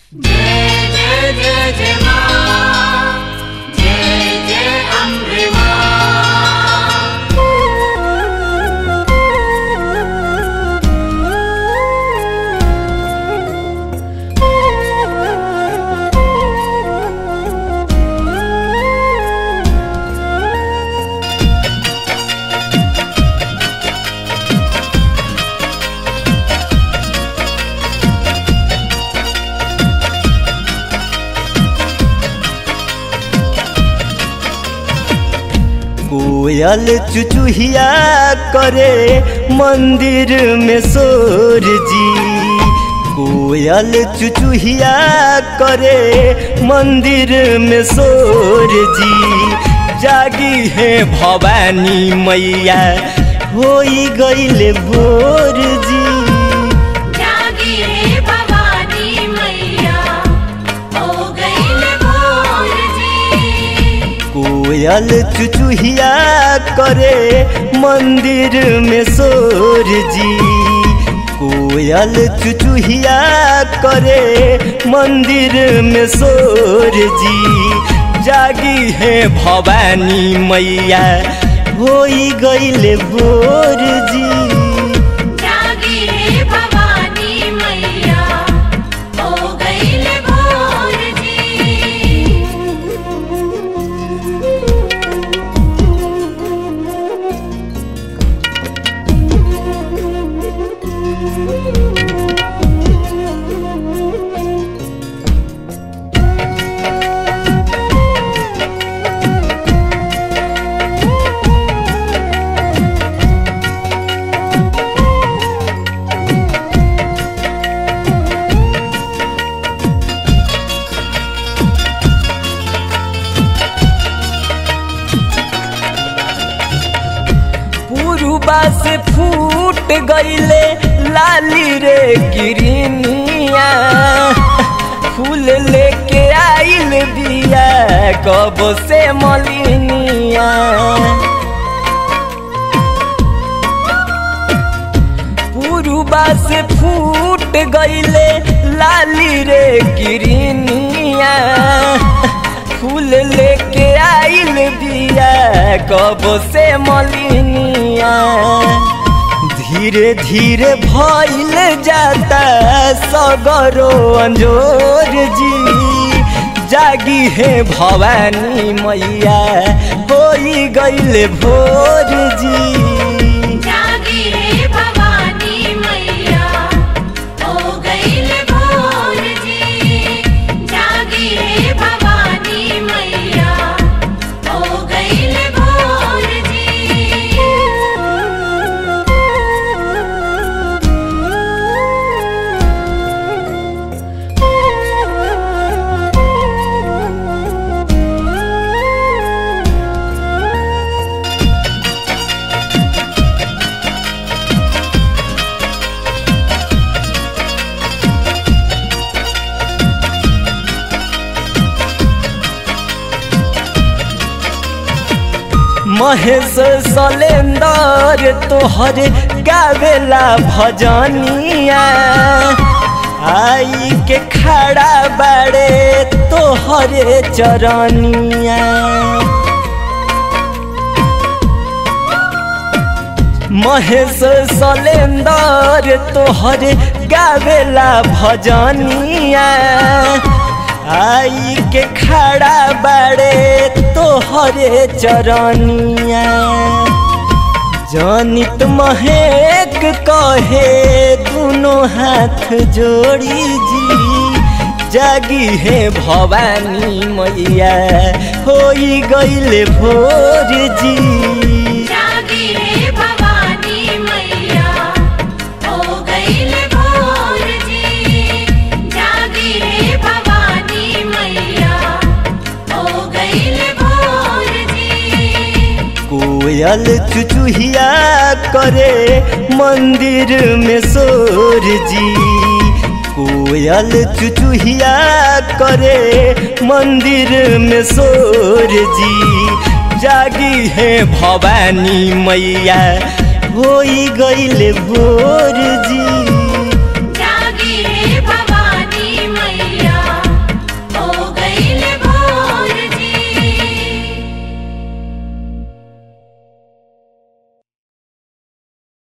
जय जय जय जय माँ जय जय अम्बे माँ कोयल चुचुहिया करे मंदिर में सोर जी कोयल चुचुहिया करे मंदिर में सोर जी जागी है भवानी मैया होई गईले भोर जी जागी रे भवानी मैया हो गईल भोर जी कोयल चुचुहिया करे मंदिर में सोर जी कोयल चुचुहिया करे मंदिर में सोर जी जागी है भवानी मैया होई गईले भोर जी जागी रे भवानी मैया हो गईल भोर जी पुरुबा से फूट गईले लाली रे गिरनिया फूल लेके आइल बिया कब से मलिनिया पुरुबा से फूट गईले लाली रे गिरनिया फूल लेके आइल बिया कब से मलिनिया धीरे धीरे भइल जाता सगरो अंजोर जी जागी है भवानी मैया होई गईले भोर जी जागी रे भवानी मैया हो गईल भोर जी जागी रे भवानी मैया हो गईल भोर महेश सलेंदर तोहर गावेला भजनिया आई के खड़ा बाड़े तोहरे चरनिया महेश सलेंदर तोहर गावेला भजनिया आई के खड़ा बाड़े तोहरे चरनिया जनित महक कहे दोनों हाथ जोड़ी जी जागी है भवानी मैया होई गईले भोर जी जागी रे भवानी मैया हो गईल भोर जी जागी रे भवानी मैया हो गईल भोर जी कोयल चुचुहिया करे मंदिर में सोर जी कोयल चुचुहिया करे मंदिर में सोर जी जागी है भवानी मैया होई गईले भोर जी